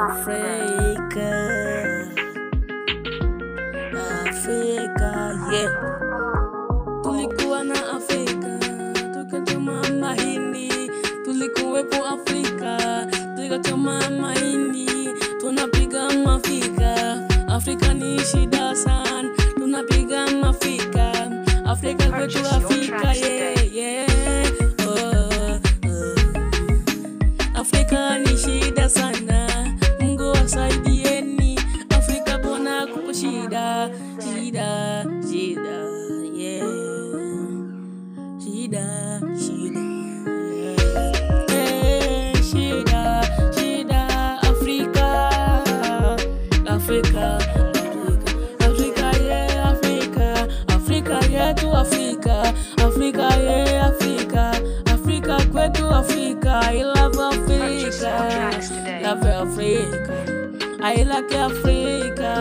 Afrika, Afrika, yeah. Tulikuwa na Afrika, tukachoma mahindi, tulikuwepo Afrika, tukachoma mahindi, tunapiga mafika. Afrika ni shida sana, tunapiga mafika. Afrika kwetu Afrika, yeah, yeah. Oh, oh. Afrika ni shida sana, Mungu wasaidieni. Afrika bona kupo shida, shida, shida, yeah. Shida, shida, yeah. Eh, shida, shida, Afrika, Afrika, Afrika, Afrika, yeah, Afrika, Afrika yetu Afrika, Afrika, yeah, Afrika, Afrika kwetu Afrika, I love Purchase your Africa, tracks today. love Africa, I like Africa,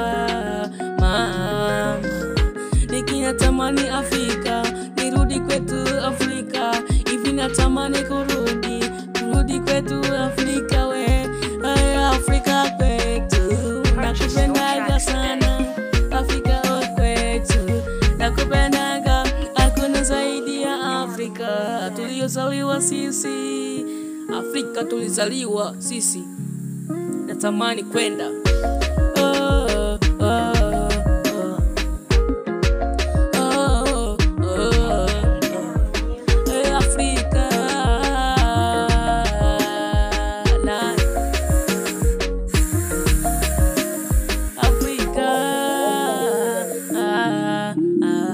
mama nikinatamani Afrika, nirudi kwetu Afrika, hivi natamani kurudi, kurudi kwetu Afrika, we Ay, Afrika kwetu, nakupendaga sana Afrika we kwetu, nakupendaga, hakuna zaidi ya Afrika tuliyozaliwa sisi, Afrika tulizaliwa sisi, natamani kwenda oh, oh, oh. Oh, oh, oh. Eh, Afrika na Afrika ah, ah.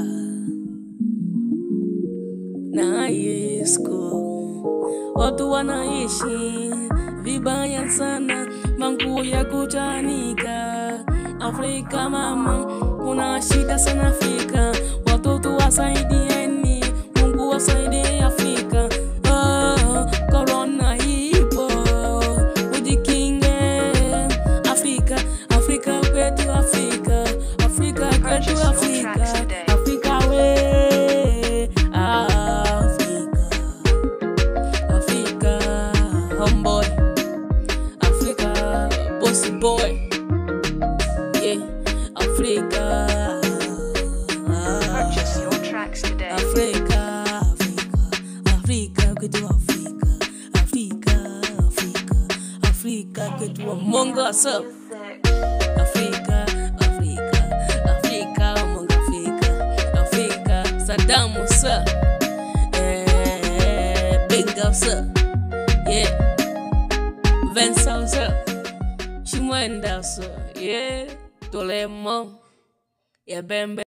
na Yesko watu wanaishi vibaya sana, manguo ya kuchanika. Afrika mama, kuna shida sana Afrika, watoto wasaidieni, Mungu wasaidie Afrika. Oh, corona ipo, ujikinge Afrika, Afrika kwetu Afrika, Afrika kwetu Purchase your Afrika, tracks today. Afrika we Afrika. Africa, homeboy. Africa, bossy boy. Yeah, Africa. Purchase your tracks today. Africa, Africa, Africa, kwetu Africa, Africa, Africa, Africa, kwetu Mungu asa. Africa, Africa, Africa, Mungu Africa, Africa, Saddam sir. Eh, Big up sir. Yeah. Vincent sir. Shimwenda sir. Yeah. Tolemo. Yeah, Bembe.